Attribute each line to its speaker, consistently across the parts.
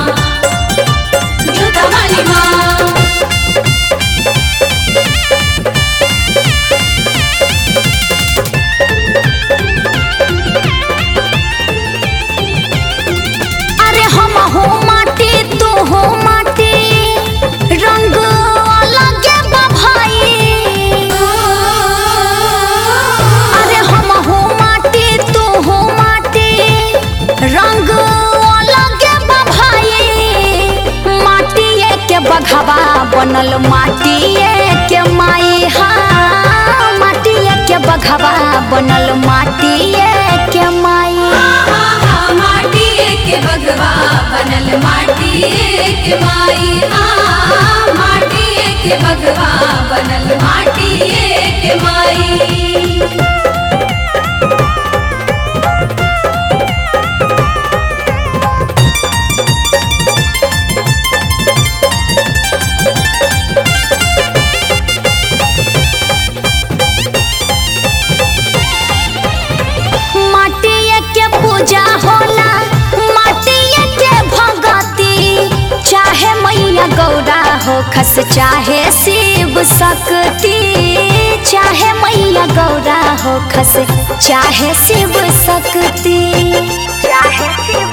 Speaker 1: जोता वाली माँ
Speaker 2: अरे हम हो माटी तू हो माटी रंग अलगे बा भाई अरे हम हो माटी तू हो माटी रंग अलगे बा भाई माटिए के बघवा बनल माटिए के माई हा माटिए के बघवा बनल माटिए के माई
Speaker 1: माटी के बगवा बनल माटी के माई हाँ माटी के बगवा बनल माटी के माई
Speaker 2: माटिए के पूजा होला माटिए के भगती चाहे मैया गौरा हो खस चाहे शिव शक्ति चाहे मैया गौरा हो खस चाहे शिव शक्ति चाहे शिव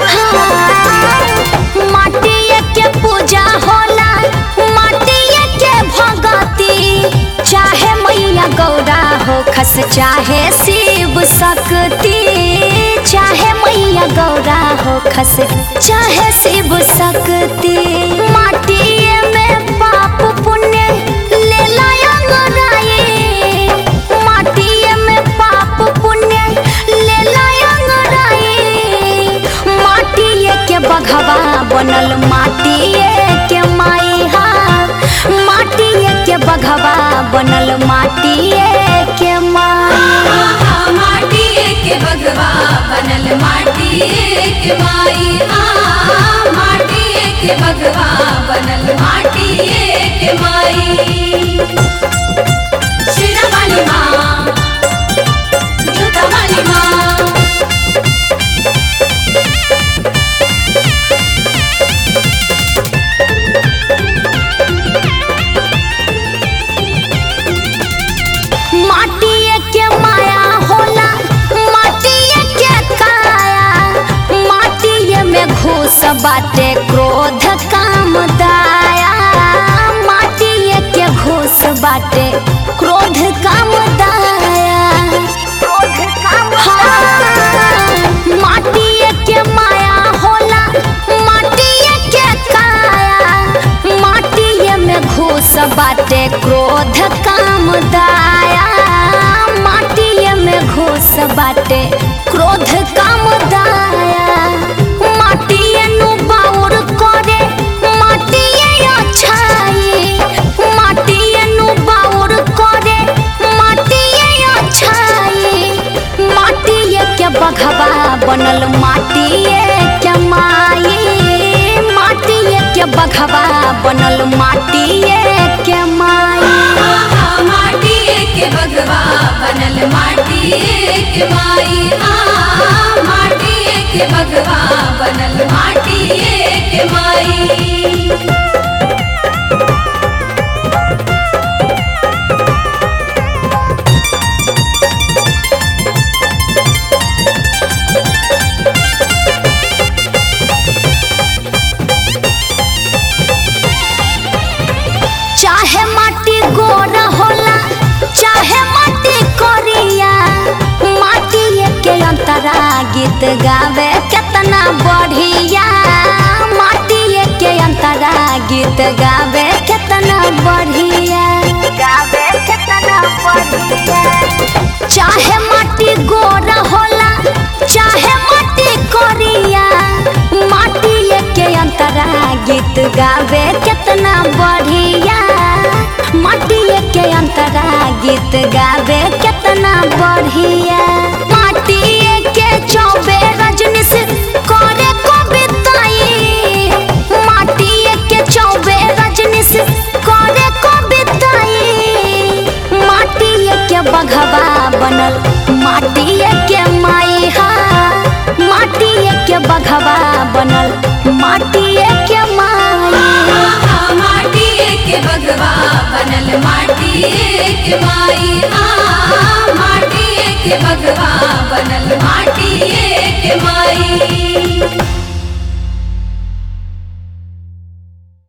Speaker 2: माटिए के पूजा होला माटिए के भगती चाहे मैया गौरा हो खस चाहे शिव शक्ति चाहे मैया गौरा हो खस चाहे शिव शक्ति माटिए में पाप पुण्य ले लायंगराए माटिए में पाप पुण्य ले लायंगराए माटिए के बघवा बनल माटिए के माई हा माटिए के बघवा बनल माटिए के माई
Speaker 1: माटी के बगवा बनल माटी के माई हाँ माटी के बगवा बनल माटी के माई शेरा वाली माँ जोता वाली माँ
Speaker 2: माटिए के माया होला माटिए के काया माटिए में घुस बाटे क्रोध काम दाया माटिए के घुस बाटे क्रोध काम दाया हाँ, माटिए के माया होला माटिए के काया माटिए में घुस बाटे क्रोध काम दाया माटिए में घुस बाटे क्रोध काम दाया माटिए नु बाउर करे माटिए अच्छाई माटिए नु बाउर करे माटिए अच्छाई माटिए के बघवा बनल माटिए के माई माटिए के बघवा बनल माटिए के माई
Speaker 1: माटी के बगवा बनल माटी के माई हाँ माटी के बगवा बनल माटी के माई
Speaker 2: चाहे माटी गोरा होला चाहे माटी कोरिया माटी के अंतरा गीत गावे केतना बढ़िया माटी के अंतरा गीत गावे केतना बढ़िया गावे केतना बढ़िया चाहे माटी गोरा होला चाहे माटी कोरिया माटी के अंतरा गीत गावे केतना बढ़िया माटी के अंतरा गीत गावे केतना बढ़िया माटी के चौबे रजनी से करे कविताई माटी के चौबे रजनी से करे कविताई माटी के बघवा बनल माटी के माई हा माटी के बघवा बनल माटी के
Speaker 1: के बगवा बनल माटिए के माई हाँ माटिए के बगवा बनल माटिए के माई